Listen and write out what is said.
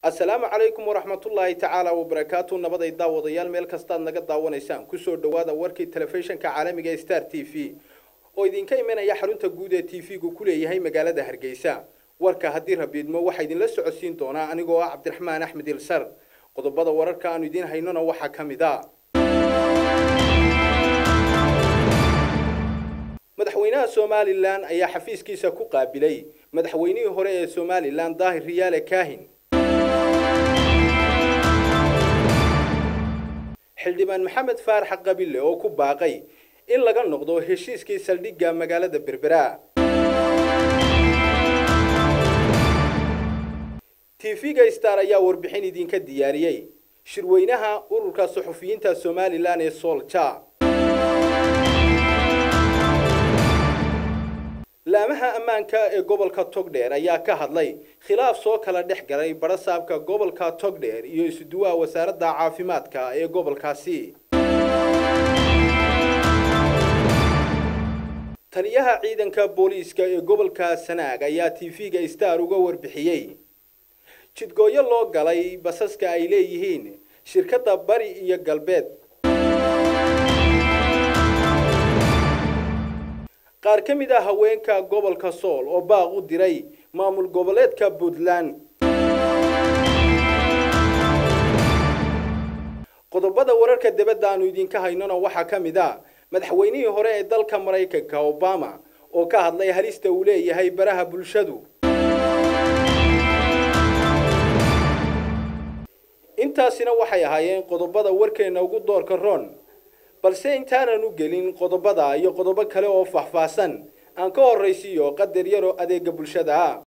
assalaamu calaykum waraxmatullaahi tacaala wabarakaatu nabaday daawadayaal meel kastaad naga daawanaysaan kusoo dhowaada warkii telefishinka caalamiga ee star t v oo idinka imanaya xarunta guud ee t v-gu ku leeyahay magaalada hargeysa warka haddii rabiidmo waxaa idinla socodsiin doonaa anigoo ah cabdiraxmaan axmed ilsar qodobada wararka aanu idiin haynona waxaa ka mid a madaxweynaha somalilan ayaa xafiiskiisa ku qaabilay madaxweynihii hore ee somalilan daahir riyaale kaahin xildhibaan maxamed faarax qabille oo ku baaqay in laga noqdo heshiiskii saldhigga magaalada berbera tv-ga star ayaa warbixin idinka diyaariyey shirweynaha ururka suxufiyiinta somalilan ee soolja laamaha ammaanka ee gobolka togdheer ayaa ka hadlay khilaaf soo kala dhex galay barasaabka gobolka togdheer iyo isuduwaha wasaaradda caafimaadka ee gobolkaasi taliyaha ciidanka booliiska ee gobolka sanaag ayaa tv-ga star uga warbixiyey jidgooyo loo galay basaska ay leeyihiin shirkadda bari iyo galbeed qaar ka mid ah haweenka gobolka sool oo baaq u diray maamul goboleedka puntland qodobada wararka dibadda aanu idinka haynona waxaa ka mid a madaxweynihii hore ee dalka maraykanka obama oo ka hadlay halista uu leeyahay baraha bulshadu intaasina waxay ahaayeen qodobada warkeenna ugu doorka ron balse intaanan u gelin qodobada iyo qodobo kale oo faahfaahsan aan ka horraysiiyo qadar yaroo adeega bulshada